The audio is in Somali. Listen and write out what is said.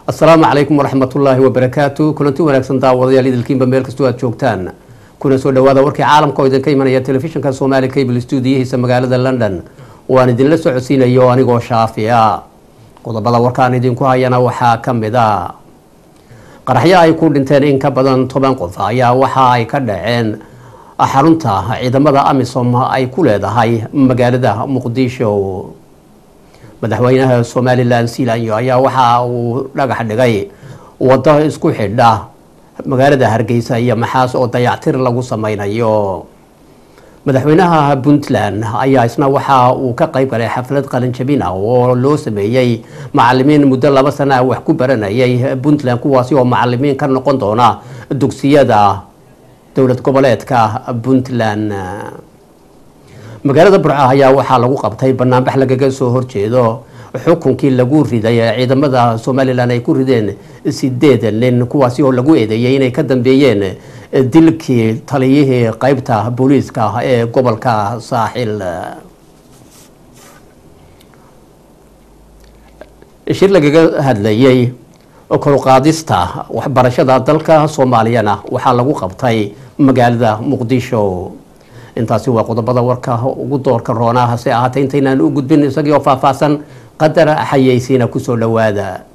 asalaamu calaykum waraxmatullaahi wabarakaatu kulanti wanaagsan daawadayaal idilkiinba meel kastoo aad joogtaan kuna soo dhawaada warkii caalamka oo idinka imanaya telefishinka somaali cable stuudiyahiisa magaalada london waan idinla socodsiinayo anigoo shaafiya qodobada warkaan idinku hayana waxaa ka mid a qaraxyo ay ku dhinteen in ka badan toban qof ayaa waxa ay ka dhaceen xarunta ciidamada amisom ay ku leedahay magaalada muqdisho madaxweynaha somalilan sealanyo ayaa waxa uu dhagax dhigay wado isku xidha magaalada hargeysa iyo maxaas oo dayactir lagu sameynayo madaxweynaha puntland ayaa isna waxa uu ka qeyb galay xaflad qalinjabin ah oo loo sameeyey macalimiin muddo laba sana wax ku baranayay puntland kuwaasi oo macalimiin ka noqon doona dugsiyada dowlad goboleedka puntland magaalada burca ayaa waxaa lagu qabtay banaanbax lagaga soo horjeedo xukunkii lagu riday ee ciidamada somalilan ay ku rideen sideed nin kuwaasi oo lagu eedeeyay inay ka dambeeyeen dilkii taliyihii qeybta booliiska ee gobolka saaxil shir lagaga hadlayay koruqaadista waxbarashada dalka soomaaliyana waxaa lagu qabtay magaalada muqdisho intaasi waa qodobada warka ugu doorka roonaa hase ahaatee intaynaan u gudbin isagii oo faahfaahsan qadar xayeysiina kusoo dhowaada